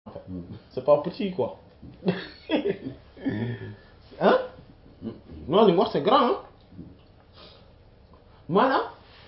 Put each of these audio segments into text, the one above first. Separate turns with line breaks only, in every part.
c'est pas petit quoi hein non li mu wax c'est grand hein maanaam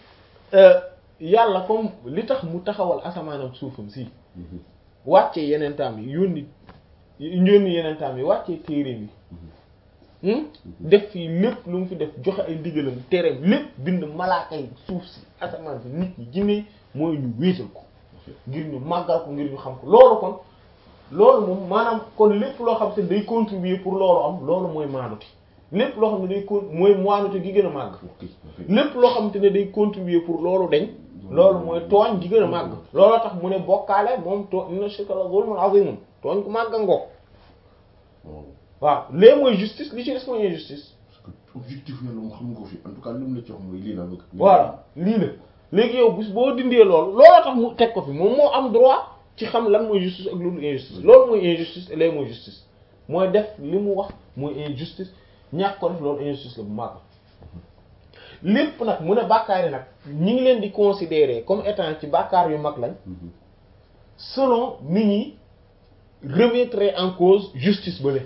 yàlla comme li tax mu taxawal asamaanam suufam si wàcce yeneen taam yi yónni yónni yeneen taam yi wàccee téere yi def fii lépp lu mu fi def joxe ay ndigalam tereem lépp bind malaaka yi suuf si asamaan si nit ñi jinne mooy ñu wéetal ko ngir ñu màggal ko ngir ñu xam ko loolu kon loolu moom maanaam kon lépp loo xam te day contribuer pour loolu am loolu mooy maanute lépp loo xam ne day con mooy maanute gi gën a màgg lépp loo xam te ne day contribuer pour loolu dañ loolu mooy tooñ gi gën a màgg looloo tax mu ne bokkaale moom too inna shirka la zulmun azimun tooñ ku màgg ngoo waaw lee mooy justice li ci des mooy injustice
parce que objectif yàlla mu xam nga ko fi en tout cas li mu la ci wax mooy lii la bëgg
voilà lii la léegi yow bis boo dindee loolu looloo tax mu teg ko fi moom moo am droit ci xam lan mooy justice ak loolu injustice loolu mooy injustice lee mooy justice mooy def li mu wax mooy injustice ñàkk ko def loolu injustice la bu màgg lépp nag mu ne bàkkaar yi nag ñi ngi leen di considérer comme étant ci bàkkaar yu mag lañ selon nit ñi remettre en cause justice ba le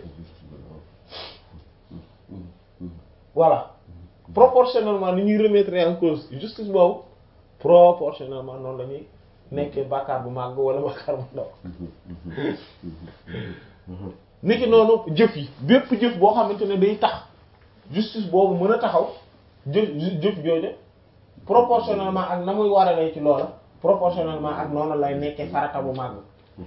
voilà proportionnellement ni ñuy remettre en cause justice boobu proportionnellement noonu la ñuy nekkee bàkkaar bu màgg wala bàkkaar bu ndaw niki noonu jëf yi bépp jëf boo xamante ne day tax justice boobu mën a taxaw jëf jëf jooju proportionnellement ak na muy waralee ci loola proportionnellement ak noonu lay nekkee farata bu màgg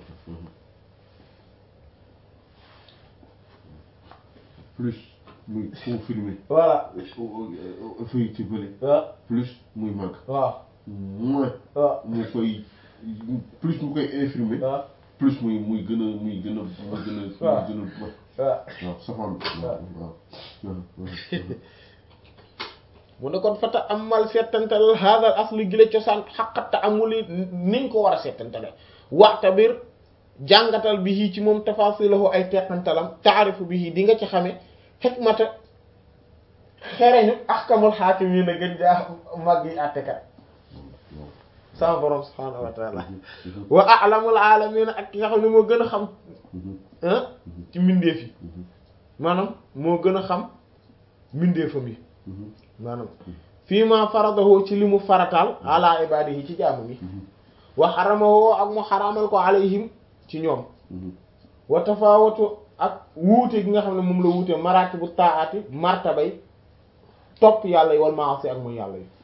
plus muy confirmer
voilà
fay ci bële
waaw
plus muy màgg
waaw
moins
waaw
mu koy plus mu koy infirmer
waaw
plus muy muy gën a muy gën a muy gën a
waaw
muy gën a
waaw
waaw safaan waaw waaw
mu ne kon fata amal settantal hadal asli gile cosaan xaqatta amuli niñ ko war a settantale waxta bir jàngatal bi ci moom tafasilahu ay teqantalam taarifu bi di nga ci xame xikmata xereñu ahkamul haakimiina gën jaa mag yi àttekat sama borom subhaanahu wa taala wa a'lamul aalamiina ak ki nga xam ne moo gën a xam ah ci mbindeef yi maanaam moo gën a xam mbindeefam yi maanaam fii ma faradahu ci li mu farataal ala ibadihi ci jaamu gi wa xaramahu ak mu xaramal ko alayhim ci ñoom wa tafawatu ak wuute gi nga xam ne moom la wuute maratibu taati martabay topp yàlla yi wal maasi ak muy yàlla yi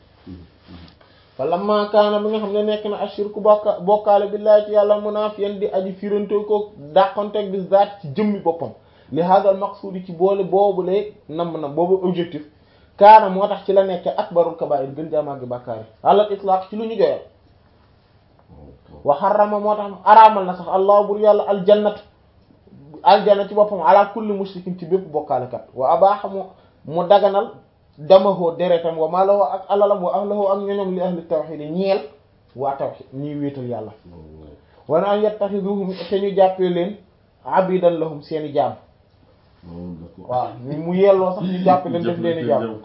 fa lamma kaana bi nga xam ne nekk na ashirku bokka bokkaale billahi ci yàlla munaafiyan di aji firantoo ko dàqonteeg bi zaat ci jëmmi boppam li hadal maqsuudi ci boole boobu lay namm na boobu objectif kaana moo tax ci la nekk akbarul kabaa'ir gën jaa màgg bàkkaar yi alal itlaq ci lu ñu joyal wa xarama moo tax araamal na sax allah bur yàlla aljannat aljanna ci boppam ala kulli mushrikin ci bépp bokkaalekat wa abaaxa mu mu daganal damahoo deretam wa malahoo ak alalam wa ahlahoo ak ñoñom li ahli tawxid yi ñeel waa tawxid ñuy wéetal yàlla wana an yattaxiduhum te ñu jàppee leen abidan lahum seeni jaam waaw mu yelloo sax ñu jàppe leen def leen jaam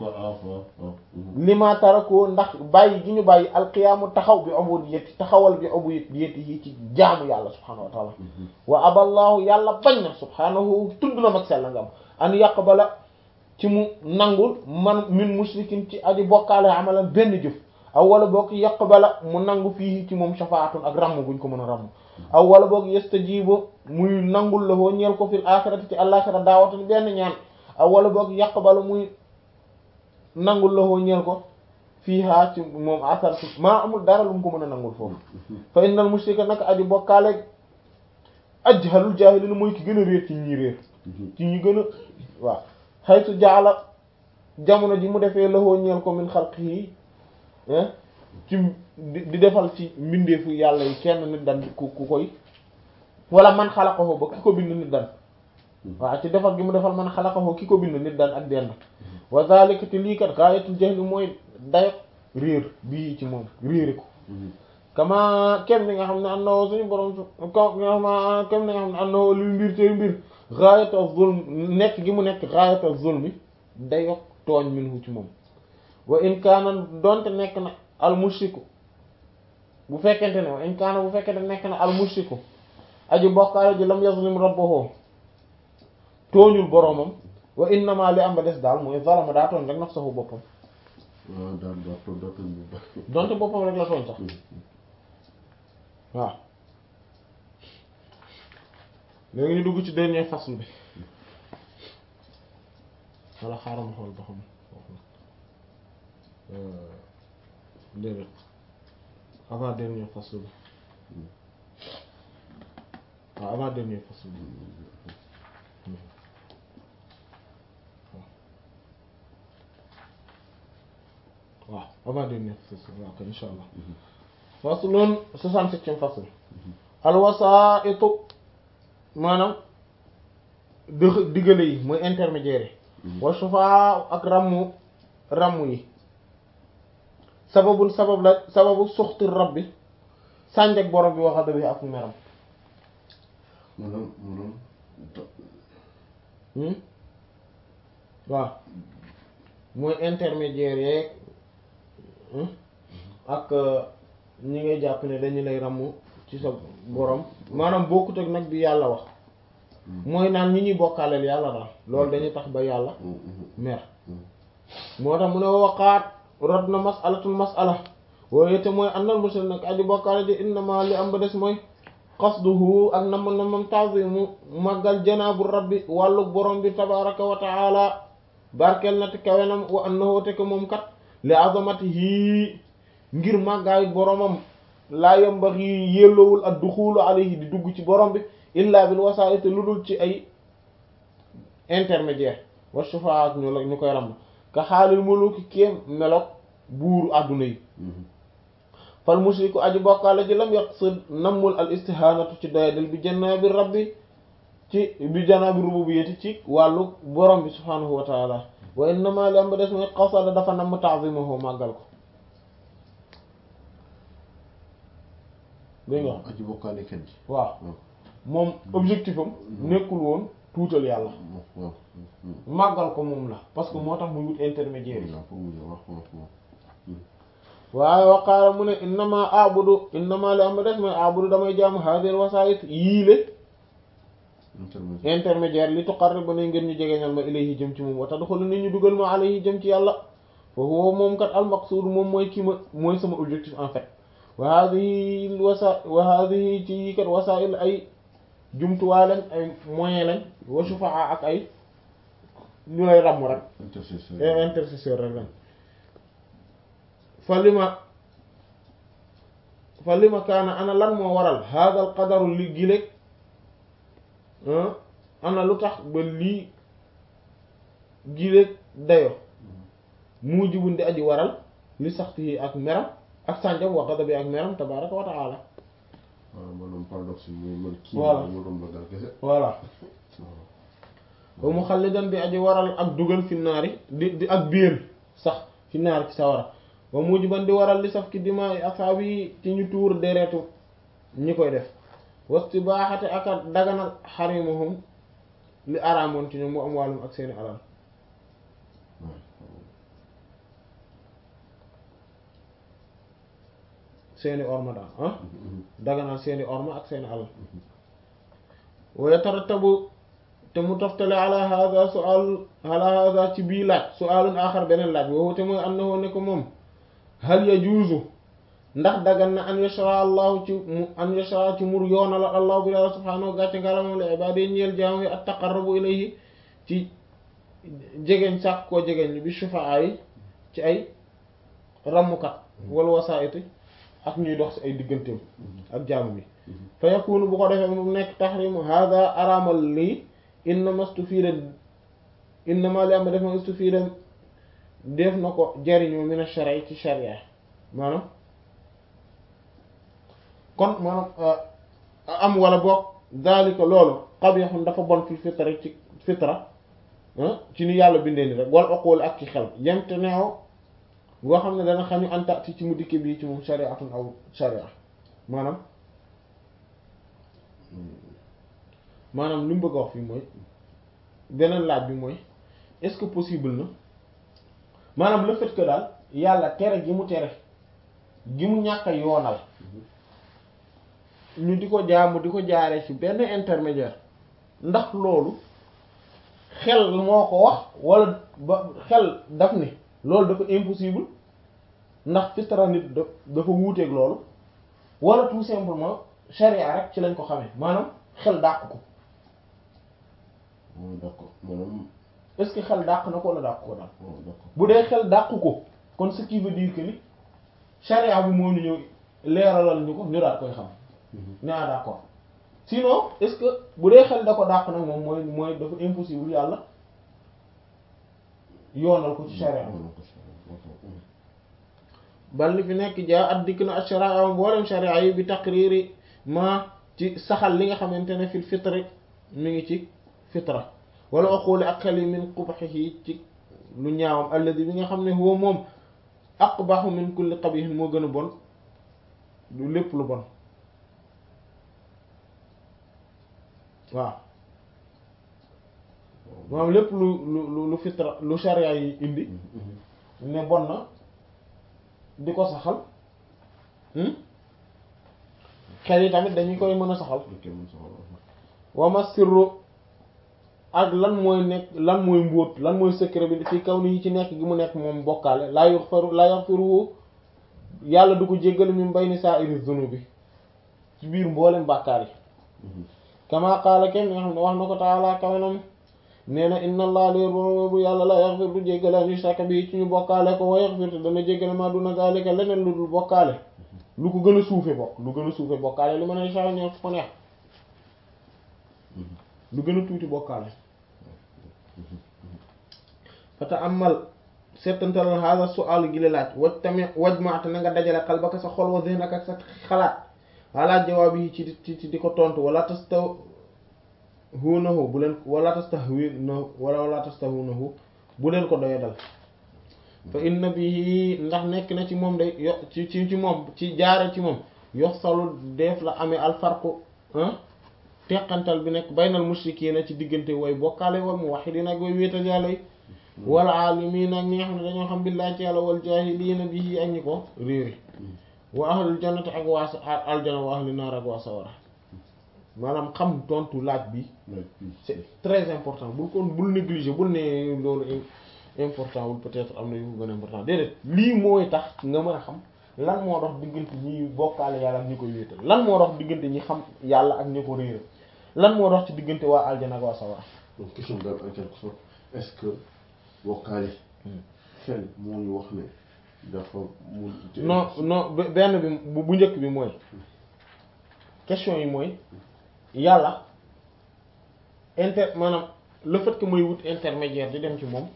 lima tarakoo ndax bàyyi gi ñu bàyyi alqiyaamu taxaw bi ubudiyyati taxawal bi ubudiyyati yi ci jaamu yàlla subhanahu wa taala wa aballahu yàlla bañ na subhanahu tudd na mag sella ngam an yaqbala ci mu nangul man min mushrikin ci aji bokkaale amalan benn jëf aw wala boog yaqbala mu nangu fii ci moom shafaatun ak ramm guñ ko mën a ramm aw wala boog yastajibu muy nangul la hoo ñeel ko fil axirati ci àlaxira daawatan benn ñaan aw wala boog yaqbala muy nangul la hoo ñeel ko fii haa ci moom asar maa amul dara lu mu ko mën a nangul foofu fa innal mushrika nag aji bokkaale ajhalul jaahiliina mooy ki gën a réer ci ñi réer ci ñi gën a waaw xaytu jaala jamono ji mu defee la hoo ñeel ko min xalqihi ci di defal ci mbindeefu yàlla yi kenn nit dan ku ku koy wala man xalaqahu ba ki ko bind nit dan waaw ci defal gi mu defal man xalaqahu ki ko bind nit dan ak denn wa zalika te lii kat gaayatul jahli mooy dayo réer bii ci moom réeri ko kama kem ni nga xam ne annahu suñu borom kama kem ni nga xam ne annahu luy mbir te mbir gaayatu zulm nekk gi mu nekk gaayatu zulmi dayo tooñ minhu ci moom wa in kaana donte nekk na al mushriku bu fekkente ne wa in kaana bu fekkente nekk na al mushriku aji bokkaale ji lam yazlim rabbahu tooñul boroomam wa innama li am ba des daal mooy zalama daa tooñ rek nafsahu boppam
waaw daal daa toog daa toog bu baax.
donte boppam rek la tooñ sax waaw léegi ñu dugg ci dernier fasl bi wala xaaral ma xool ba xam foofu déedéet avant dernier fasl bi waaw avant dernier fasl bi waaw avant dernier fasl waaw kay insha allah faslun soixante-septième fasl alwasaitu maanaam dëx diggale yi mooy intermédiaire yi wa shufaa ak rammu rammu yi sababun sabab la sababu suxti rabbi sànjak borom bi waxada bi ak meram
maanaam maanaam da-
hmm waaw mooy intermédiaire yeeg hmm ak ñi ngay jàpp ne dañu lay ramm ci sa borom maanaam bokkut ak nag bi yàlla wax mooy naan ñi ñuy bokkaaleel yàlla daal loolu dañuy tax ba yàlla mer moo tax mu ne waqaat rod na masalatul masala waaye te mooy annal mushrik nag aji bokkaale ji innama li am ba des mooy qasduhu ak nam namam ta'zimu màggal janaabu rabbi wàllu borom bi tabaraka wa taala barkel na te kawenam wa annahu te ko moom kat li azamatihi ngir màggaayu boromam laa yambaxi yelloowul ak duxulu alayhi di dugg ci borom bi illa bil wasaa'it lu dul ci ay intermédiaire wa shufa'a ñu la ñu koy ram ka xaalil muluki kéem melok buuru àdduna yi fal mushriku aji bokkaale ji lam yaqsid nammul al istihanatu ci doyadel bi janaabi rabbi ci bi janaabi rububiyyati ci wàllu borom bi subhanahu wa taala wa innama li am ba des mooy qasada dafa namm ta'zimahu màggal ko dégg nga
aji bokkaale kenn ci.
waaw moom objectif am nekkul woon tuutal yàlla
waaw
màggal ko moom la parce que moo tax muy wut intermédiaire yi
waaw foofu mu waaw waaw waaw.
waaye waqaala mu ne innama abudu innama li am ba des mooy abudu damay jaamu hadir wasaayit yiile
intermédiaire.
intermédiaire li tuqarribu ne ngeen ñu jegeñal ma ilayhi jëm ci moom wa tadxulu nit ñu dugal ma alayhi jëm ci yàlla fa huwa moom kat al maqsuud moom mooy kii ma mooy sama objectif en fait wa hadihi wasa wa hadihi ci yi kat wasaa'il ay jumtuwaay lañ ay moyen lañ wa shufaa ak ay ñu lay ràmm rek
intercesseur.
ay intercesseur rek lañ fa lima fa lima kaana ana lan moo waral hada al qadaru li giléeg ana lu tax ba lii giléeg dayo mujibun di aji waral li saxti ak meram ak sànjam wa ghadabi ak meram tabaraka wa taala
waaw maanaam paradoxe bi mooy man kii
Voilà.
ma doon ragal kese.
voilà
waaw.
ba mu xallidan di aji waral ak dugal fi naari di di ak biir sax fi naari ci sawara ba mujiban di waral li saf ki dima asaabi yi ci ñu tuur deretu ñi koy def wasti baaxate ak a daganal xarimuhum li araamoon ci ñoom mu am wàllum ak seeni alal seeni orma daal ah daganal seeni orma ak seeni alal wa yatarattabu te mu toftale ala hada sual ala hada ci bii laaj sualun axar beneen laaj woowu te mooy annahu ne ko moom hal yajuuzu ndax dagan na an yashra allahu ci mu an yashra ci mur yoonal allahu bi yàlla subhaanahu gàcce ngalamam li ibaadi ñeel jaam yi at taqarrubu ilayhi ci jegeñ sàkk koo jegeñ bi shufaa yi ci ay rammukat wala wasaayiti ak ñuy dox ci ay digganteem ak jaamu bi fa yakunu bu ko defee mu nekk tahrimu hada araamal lii innama stufida innama li am def ma stufida def na ko jariñoo min ash-shar'i ci sharia maanaam kon maanaam am wala boog daalika loolu qabihun dafa bon fi fitra ci fitra ci ni yàlla bindee ni rek wal uqul ak ci xel yemte neew boo xam ne dana xañu antati ci mu dikke bii ci moom shari'atun aw sharia maanaam maanaam li mu bëgg a wax fii mooy beneen laaj bi mooy est-ce que possible na maanaam le fait que daal yàlla tere gi mu tere gi mu ñàkk a yoonal ñu di ko jaamu di ko jaaree ci benn intermédiaire ndax loolu xel moo ko wax wala ba xel daf ni loolu dafa impossible ndax fitra nit da dafa wuuteeg loolu wala tout simplement charia rek ci lañ ko xamee maanaam xel dàq ko
waaw d'accord maanaam
est-ce que xel dàq na ko wala dàq ko daal
waaw d'accord
bu dee xel dàq ko kon ce qui veut dire que ni charia bi moo ñu ñëw leeralal ñu ko ñu daal koy xam ne ah d'accord sinon est-ce que bu dee xel da ko dàq nag moom mooy mooy dafa impossible yàlla yoonal ko ci charia bal li fi nekk jaa at dikk na ash-sharia mboolem sharia yi bi taqriri ma ci saxal li nga xamante ne fil fitri mi ngi ci fitra wala aquli ak xel yi min qubhihi ci lu ñaawam alladi bi nga xam ne huwa moom aqbahu min kulli qabihin moo gën a bon lu lépp lu bon waaw moom lépp lu lu lu fitra lu sharia yi indi ne bon na di ko saxal xel yi tamit dañu koy mën a saxal wama sirru ak lan mooy nekk lan mooy mbóot lan mooy secret bi fi kaw ni ci nekk gi mu nekk moom bokkaale laa yaghfiru laa yaghfiru yàlla du ko jéggal min bayni sa'iri dhunubi ci biir mboolem bàkkaar yi kama qaala kenn nga xam ne wax na ko taala kawenam nee na inna allah léer bu yàlla la yaghfir du jéggale an yushraka bi ci ñu bokkaale ko wa yaghfir te dana jéggale ma duna zalika leneen lu dul bokkaale lu ko gën a suufe bokk lu gën a suufe bokkaale li mën a saa ñëw ko neex lu gën a tuuti bokkaale fata amal settantalal hada su'al gi la laaj waj tamit waj maate na nga dajale qalbaka sa xol wa zihnaka ak sa xalaat ala jawaabi yi ci ci di ko tontu wala tastahwiinahu bu leen wala tastahwiinahu wala wala tastahwiinahu bu leen ko doye dal fa inna bihi ndax nekk na ci moom day yo ci ci ci moom ci jaare ci moom yox salu def la amee alfarqu teqantal bi nekk baynal mushrikiina ci diggante way bokkaale wal muwahhidiina ak way wéetal yàlla yi wal aalimiina ak ñi nga xam ne dañoo xam billaahi ci yàlla wal jaahiliina bihi ak ñi ko réeri wa ahlul jannati ak waa aljana wa ahlun naar ak waa sawara maanaam xam tontu laaj bi c'est très important bul kon bul négliger bul ne loolu important wul peut-être am na yu ko gën a important déedéet lii mooy tax nga mën a xam lan moo dox diggante ñi bokkaale yàlla ak ñi koy wéetal lan moo dox diggante ñi xam yàlla ak ñi ko réeral lan moo dox ci diggante waa aljana ak waa sawara
donc question daal en quelque sorte est-ce que bokkaale xel moo ñu wax ne dafa mun
non non benn bi bu njëkk bi mooy question yi mooy yàlla inter maanaam le fait que may wut intermédiaire di dem ci moom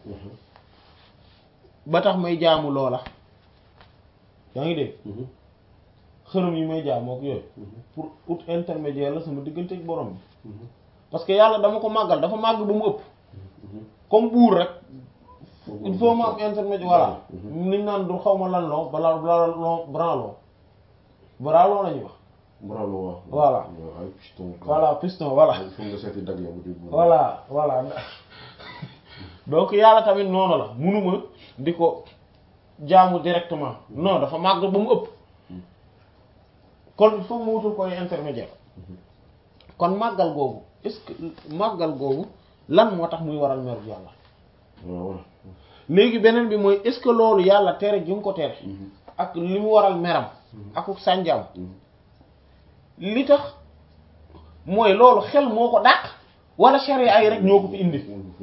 ba tax may jaamu loola yaa ngi dégg xërëm yi may jaamu ak yooyu pour ut intermédiaire la sama diggante ak borom bi parce que yàlla dama ko màggal dafa màgg ba mu ëpp comme buur rek il faut ma am intermédiaire voilà niñ naan du xaw ma lan loo balaa balaa loo branloo branloo la ñuy wax
bravo waaw
voilà
ay piston
voilà piston voilà
il faut nga seeti dag yow di
voilà voilà donc yàlla tamit noonu la munuma di ko jaamu directement non dafa màgg ba mu ëpp kon il faut mu wutul koy intermédiaire kon màggal googu est-ce que màggal googu lan moo tax muy waral meru yàlla
waaw
léegi beneen bi mooy est-ce que loolu yàlla tere gi mu ko tere ak li mu waral meram akuk sànjaam li tax mooy loolu xel moo ko dàq wala sharia ay rek ñoo ko fi indi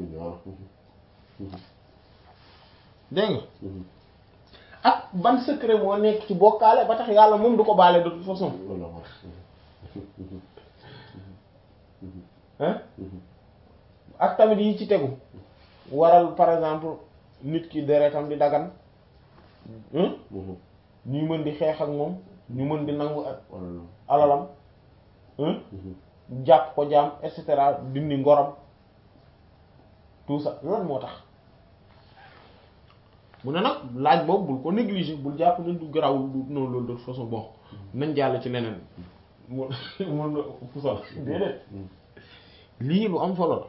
dégg nga ak ban secret moo nekk ci bokkaale ba tax yàlla moom du ko baale de toute façon hein ak tamit yi ci tegu waral par exemple nit ki deretam di dagan ñuy mën di xeex ak moom ñu mën di nangu ak alalam jàpp ko jaam et cetera dindi ngoram tout ça lan moo tax mu ne nag laaj boobu bul ko négliger bul jàpp ne du garawul du noonu loolu de toute façon bon nañ jàll ci leneen mu mun na fusal déedéet lii lu am solo la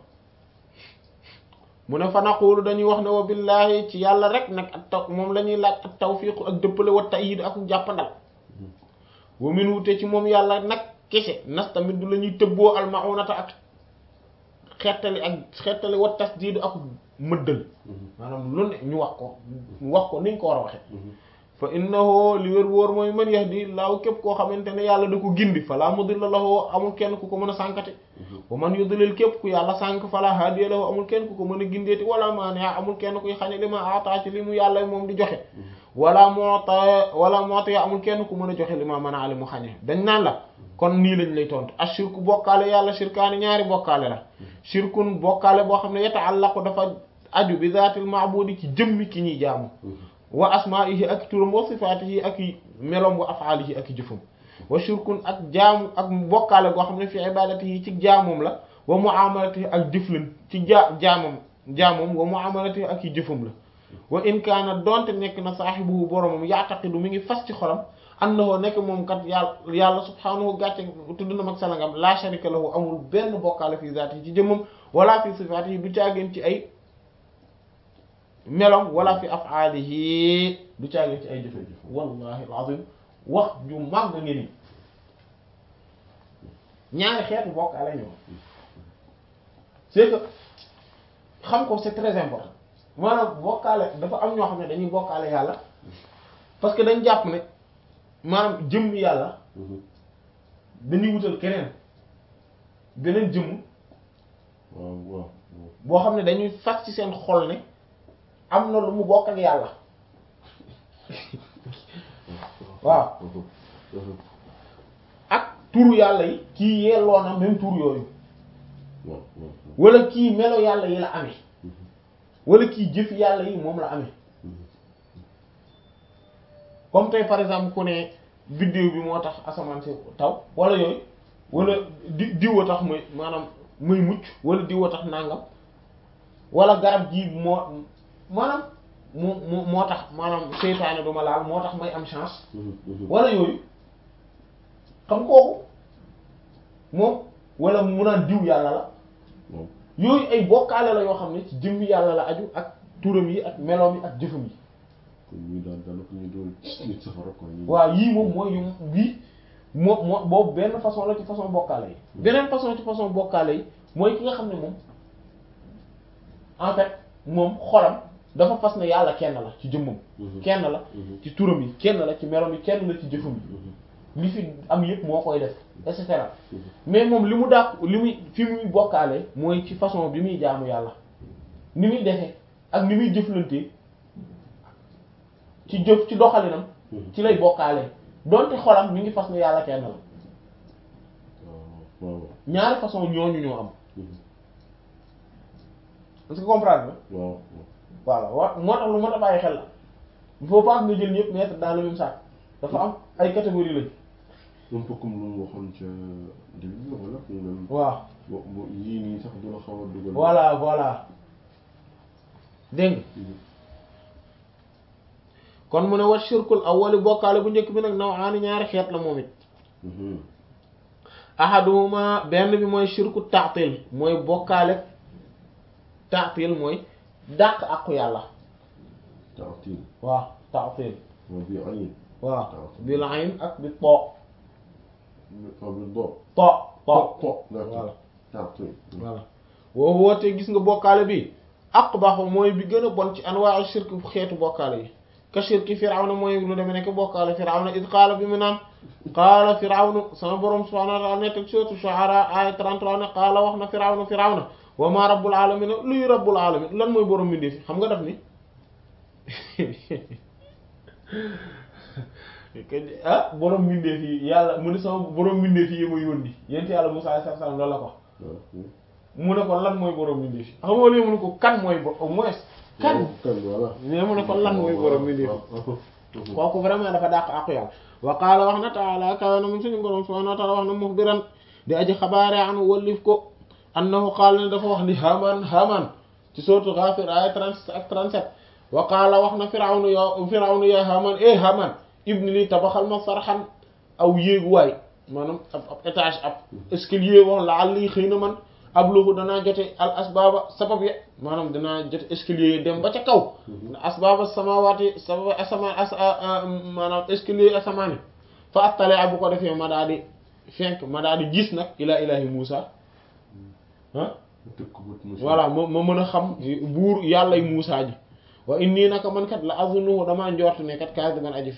mu ne fa naqulu dañuy wax ne wa billahi ci yàlla rek nag ak taw moom la ñuy laaj ak tawfiq ak dëppale wa ta'yid ak jàppandal wa min wute ci moom yàlla nag kese nas tamit du la ñuy tëbboo almaunata ak xettali ak xettali wa tasdiidu ak mëddal maanaam lu ne ñu wax ko ñu wax ko niñ ko war a waxe fa innahu li wér wóor mooy man yahdi laaw képp koo xamante ne yàlla da ko gindi fala mudilla lahu amul kenn ku ko mën a sànkati wa man yudlil képp ku yàlla sànk fala hadiya lahu amul kenn ku ko mën a gindeeti wala maani'a amul kenn kuy xañe li ma ata ci li mu yàlla moom di joxe wala moota wala moota ya amul kenn ku mën a joxe li ma mën a ali mu xañe dañ naan la kon nii lañ lay tontu ashirku bokkaale yàlla shirkaani ñaari bokkaale la shirkun bokkaale boo xam ne yata'allaqu dafa aju bi zaatil ma'budi ci jëmmi ki ñuy jaamu wa asma'ihi ak turam wa sifaatihi ak melom wa af'alihi ak jëfam wa shirkun ak jaamu ak bokkaale goo xam ne fi ibadatihi ci jaamum la wa mu'amalatihi ak jëflan ci ja jaamam jaamum wa mu'amalatihi ak jëfam la wa in kaana donte nekk na saahibuhu boromam ya'taqidu mi ngi fas ci xolam annahu nekk moom kat yàlla yàlla subhaanahu gàcce tudd na mag salangam la sharika lahu amul benn bokkaale fi zaatihi ci jëmmam wala fi sifaatihi du caageen ci ay melom wala fi af'alihi du caageen ci ay jëfe wallahi alazim wax ju màgg ngi ni ñaari xeetu bokkaale ñoo c'est que xam ko c'est très important maanaam bokkaale dafa am ñoo xam ne dañuy bokkaale yàlla parce que dañ jàpp ne maanaam jëmm yàlla dañuy wutal keneen beneen jëmm
waaw waaw
boo xam ne dañuy fas ci seen xol ne am na lu mu bokk ak yàlla waaw ak turu yàlla yi kii yelloo na même tur yooyu
waaw waaw
wala kii melo yàlla yi la amee wala kii jëf yàlla yi moom la amee comme tey par exemple ku ne biddew bi moo tax asamaan si taw wala yooyu wala di diwa tax muy maanaam muy mucc wala diwa tax nangam wala garab ji moo maanaam moo moo moo tax maanaam seytaane du ma laal moo tax may am chance wala yooyu xam kooku moom wala mu naan diw yàlla la
waaw
yooyu ay bokkaale la yoo xam ne ci jëmmi yàlla la aju ak turam yi ak meloom yi ak jëfam yi
kon ñuy daan daanaka ñu doon nit safara quoi ñu
waaw yii moom mooy yu bii moo moo boobu benn façon la ci façon bokkaale yi beneen façon ci façon bokkaale yi mooy ki nga xam ne moom en fait moom xolam dafa fas ne yàlla kenn la ci jëmmam kenn la ci turam yi kenn la ci meloom yi kenn la ci jëfam yi li fi am yëpp moo koy def et cetera mais moom li mu dàq li muy fi muy bokkaale mooy ci façon bi muy jaamu yàlla ni muy defee ak ni muy jëflantee ci jëf ci doxalinam ci lay bokkaale donte xolam mi ngi fas ne yàlla kenn la
waaw waaw
ñaari façon ñooñu ñoo am est-ce que comprendre nga
waaw
voilà wa moo tax lu mën a bàyyi xel la il faut pas nga jël ñëpp mettre dans le même sac dafa am ay catégories lañ
un peu comme lu mu waxoon ca début bi wala mu même
waaw
bo bo yii nii sax du la xaw a dugal
voilà voilà dégg nga kon mu ne wa shirkul awwali bokkaale bu njëkk bi nag naw aani ñaari xeet la moom it ahaduhuma benn bi mooy shirku ta'til mooy bokkaale ta'til mooy dàq àqu yàlla
taatil
waaw ta'til
waaw bi ayin
waaw bil ayn ak bi to
waaw bi do
to to
to
voilà
taatil
voilà woo wootee gis nga bokkaale bi aqbahu mooy bi gën a bon ci anwaa shirk xeetu bokkaale yi ka shirki firawna mooy lu demee nekk bokkaale firawna id qaala bi mu naan qaala firawna sama borom subhanahu wa ta'ala nekk suratu shu'ara aya 33 ne qaala wax na firawna firawna wa ma rabbul alamin luy rabbul alamin lan mooy borom mbindeef yi xam nga daf ni ah borom mbindeef yi yàlla mu ne sama borom mbindeef yi ma yónni yent yàlla Musaa alayhi salaam loolu la ko mu ne ko lan mooy borom mbindeef yi xam nga léegi mu ne ko kan mooy bo au moins kan
kan voilà
mais mu ne ko lan mooy borom mbindeef yi kooku vraiment dafa dàq àqu yàlla wa qaala wax na taala kawe na mun suñu borom subhanahu wa ta'ala wax na muxbiran di aji xabaare anu wallif ko annahu qaala ne dafa wax ni haman haman ci sourate Ghafir ay 36 ak 37 wa qaala wax na firawnu yo firawnu ya haman eh haman ibni li tabaxal ma sarxan aw yéeguwaay maanaam ab ab étage ab escalier wax la àll yi xëy na man ab loxu danaa jote al asbaba sabab ya maanaam danaa jote escalier yi dem ba ca kaw asbaba samawaati sabab asamaan as maanaam escalier asamaani fa attale bu ko defee ma daa di fenk ma daal di gis nag ilaa ilaahi Muusa ah
tëkk bët mu
voilà ma ma mën a xam buur yàllay Muusa ji wa inni naka man kat la azunnuhu damaa njort ne kat kaasiban aji